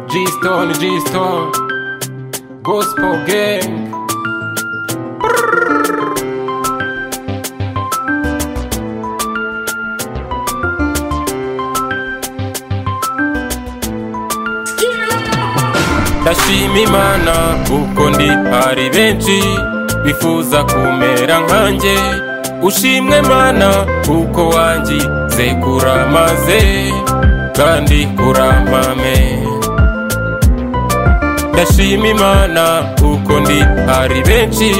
G-Stone, G-Stone, Gospel Gang. ndashima imana kuko ndi hari benshi bifuza kumera nkanjye ushimwe mana kuko wangize kuramaze kandi kuramame ndashima imana kuko ndi hari benshi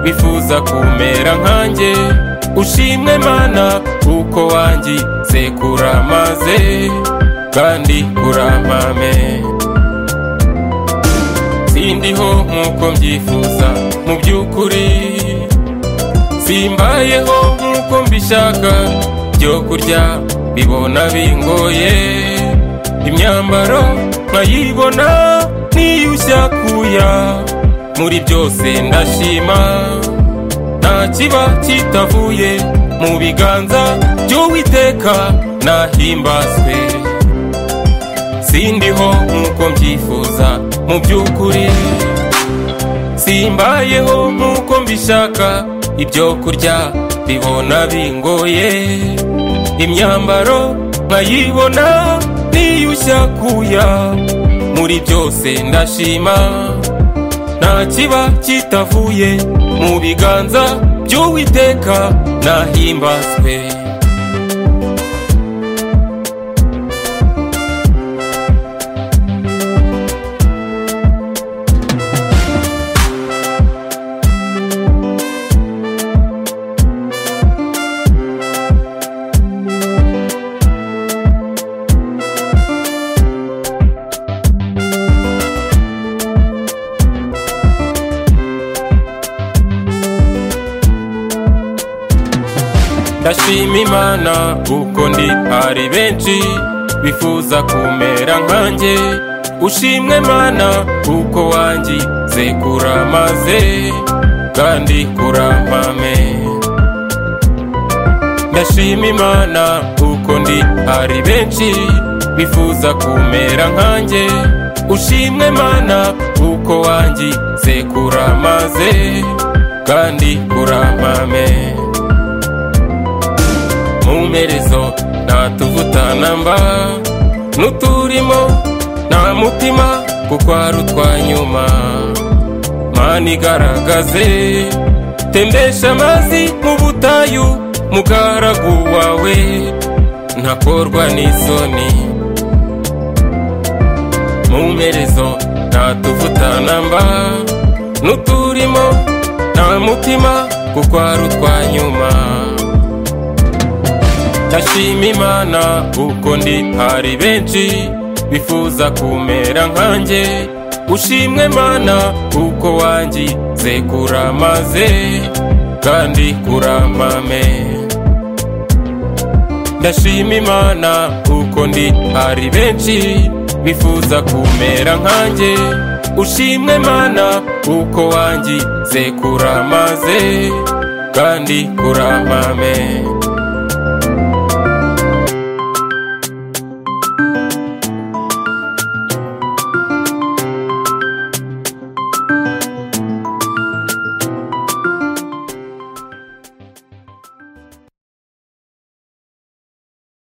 bifuza kumera nkanjye ushimwe mana kuko wangize kuramaze kandi kuramame sindiho nk'uko mbyifuza mu by'ukuri simbayeho nk'uko mbishaka byo kurya bibona bingoye imyambaro nkayibona niyushya kuya muri byose ndashima nta kiba kitavuye mu biganza by'uwiteka nahimbazwe sindiho nk'uko mbyifuza mu by'ukuri simbayeho nk'uko mbishaka ibyo kurya bibona bingoye imyambaro nkayibona niyushya kuya muri byose ndashima nta kiba kitavuye mu biganza by'uwiteka nahimbazwe ndashima imana kuko ndi hari benshi bifuza kumera nkanjye ushimwe mana kuko wangize kuramaze kandi kuramame ndashima imana kuko ndi hari benshi bifuza kumera nkanjye ushimwe mana kuko wangize kuramaze kandi kuramame mumperezo ntatuvutanamba n'uturimo nta mutima kuko ari utwanyuma mana igaragaze tembesha amazi mu butayu mugaragu wawe ntakorwa n'isoni mumperezo ntatuvutanamba n'uturimo nta mutima kuko ari utwanyuma ndashima imana kuko ndi hari benshi bifuza kumera nkanjye ushimwe mana kuko wangize kuramaze kandi kuramame ndashima imana kuko ndi hari benshi bifuza kumera nkanjye ushimwe mana kuko wangize kuramaze kandi kuramame